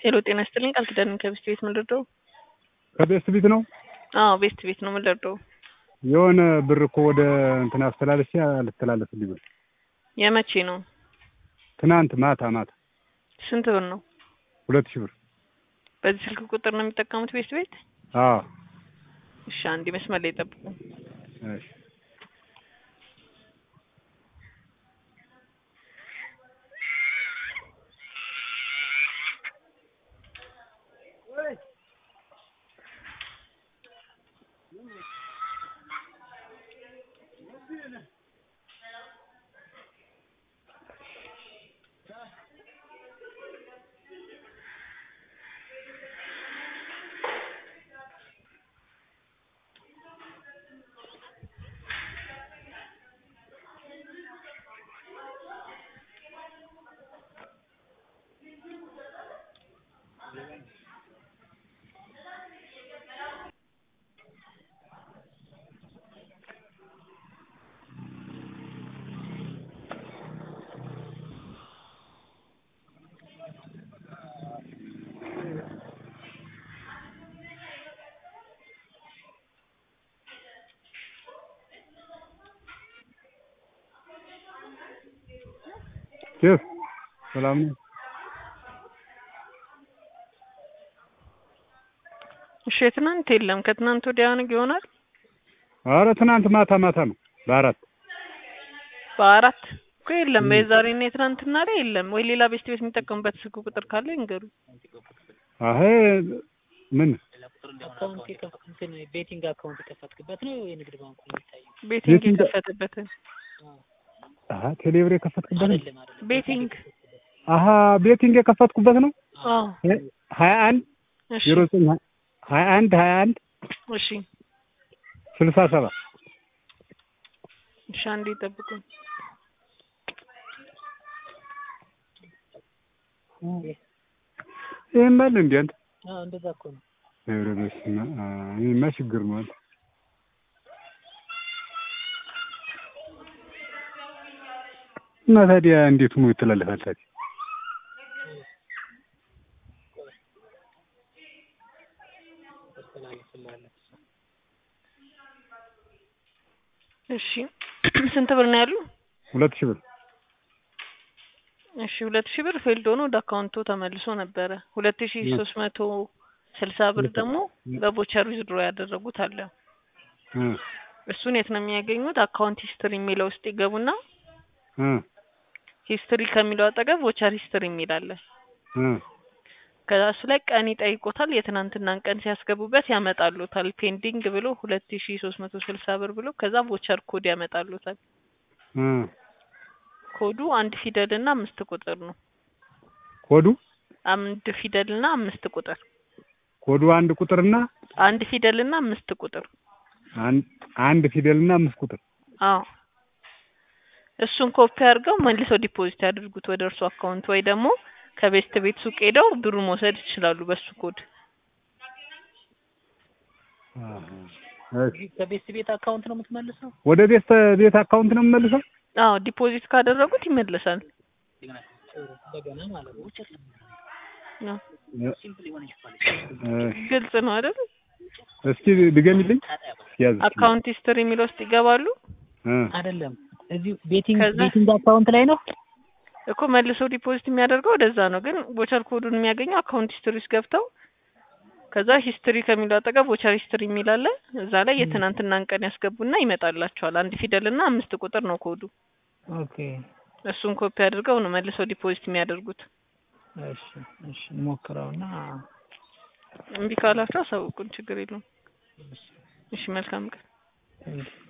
ሄሎ ጤና ይስጥልኝ ቃል ኪዳን ከቤስት ቤት ምንደርደው ከቤስት ቤት ነው። አዎ ቤስት ቤት ነው ምንደርደው የሆነ ብር እኮ ወደ እንትን አስተላለፍ አልተላለፍልኝ ብር የመቼ ነው ትናንት ማታ ማታ ስንት ብር ነው ሁለት ሺህ ብር በዚህ ስልክ ቁጥር ነው የሚጠቀሙት ቤስት ቤት አዎ እሺ አንዴ መስመር ላይ ጠብቁ እሺ ኬፍ ሰላም ነው። እሺ የትናንት የለም ከትናንት ወዲያ ነው ይሆናል አረ ትናንት ማታ ማታ ነው በአራት በአራት እኮ የለም የዛሬና የትናንትና ላይ የለም ወይ ሌላ ቤስት ቤት የሚጠቀሙበት ስልክ ቁጥር ካለ ይንገሩ አሄ ምን አካውንት የከፍ- እንትን ቤቲንግ አካውንት የከፈትክበት ነው የንግድ ባንኩ ነው የሚታየው? ቤቲንግ ቤቲንግ- የከፈተበትን አሀ ቴሌብር የከፈትኩበት ነው። አይደለም አይደለም። ቤቲንግ አሀ ቤቲንግ የከፈትኩበት ነው። አዎ ሀያ አንድ እሺ ዜሮ ዘጠኝ ሀያ አንድ ሀያ አንድ እሺ ስልሳ ሰባት እሺ አንዴ ጠብቁ ይህም አለ እንዲ አንተ አዎ እንደዛ እኮ ነው። ኧረ በስመ አብ ይህማ ችግር ነው አንተ እና ታዲያ እንዴት ሆኖ ይተላለፋል ታዲያ? ታስተላልፍልሃለህ። እሺ ስንት ብር ነው ያሉ ሁለት ሺህ ብር እሺ ሁለት ሺህ ብር ፌልድ ሆኖ ወደ አካውንቱ ተመልሶ ነበረ ሁለት ሺህ ሶስት መቶ ስልሳ ብር ደግሞ በቦቸር ዊዝድሮ ያደረጉት አለ እ እሱን የት ነው የሚያገኙት አካውንት ሂስትሪ የሚለው ውስጥ ይገቡና እ ሂስትሪ ከሚለው አጠገብ ቮቸር ሂስትሪ የሚል አለ እ ከዛ እሱ ላይ ቀን ይጠይቆታል የትናንትናን ቀን ሲያስገቡበት ያመጣሉታል ፔንዲንግ ብሎ ሁለት ሺ ሶስት መቶ ስልሳ ብር ብሎ ከዛ ቮቸር ኮድ ያመጣሉታል እ ኮዱ አንድ ፊደል እና አምስት ቁጥር ነው ኮዱ አንድ ፊደል እና አምስት ቁጥር ኮዱ አንድ ቁጥርና አንድ ፊደል እና አምስት ቁጥር አንድ አንድ ፊደልና አምስት ቁጥር አዎ እሱን ኮፒ አድርገው መልሰው ዲፖዚት ያድርጉት ወደ እርሱ አካውንት ወይ ደግሞ ከቤስት ቤት ሱቅ ሄደው ብሩ መውሰድ ይችላሉ በሱ ኮድ እሺ ከቤስት ቤት አካውንት ነው የምትመልሰው? ወደ ቤት ቤት አካውንት ነው የምመልሰው? አዎ ዲፖዚት ካደረጉት ይመለሳል ጥሩ፣ እንደገና ማለት ነው። ውጭ አዎ። እሺ ግልጽ ነው አይደል እስኪ ድገሚልኝ ያዝ አካውንት ሂስትሪ የሚለው ውስጥ ይገባሉ እ አይደለም እዚሁ ቤቲንግ ከዛ- ቤቲንግ አካውንት ላይ ነው። እኮ መልሰው ዲፖዚት የሚያደርገው ወደዛ ነው ግን ቦቸር ኮዱን የሚያገኘው አካውንት ሂስትሪ ውስጥ ገብተው ከዛ ሂስትሪ ከሚለው አጠገብ ቦቸር ሂስትሪ የሚል አለ እዛ ላይ የትናንትናን ቀን ያስገቡና ይመጣላቸዋል አንድ ፊደል እና አምስት ቁጥር ነው ኮዱ ኦኬ እሱን ኮፒ አድርገው ነው መልሰው ዲፖዚት የሚያደርጉት እሺ እሺ እንሞክረውና እምቢ ካላቸው አሳውቁን ችግር የለውም እሺ መልካም ቀን ቴንኪው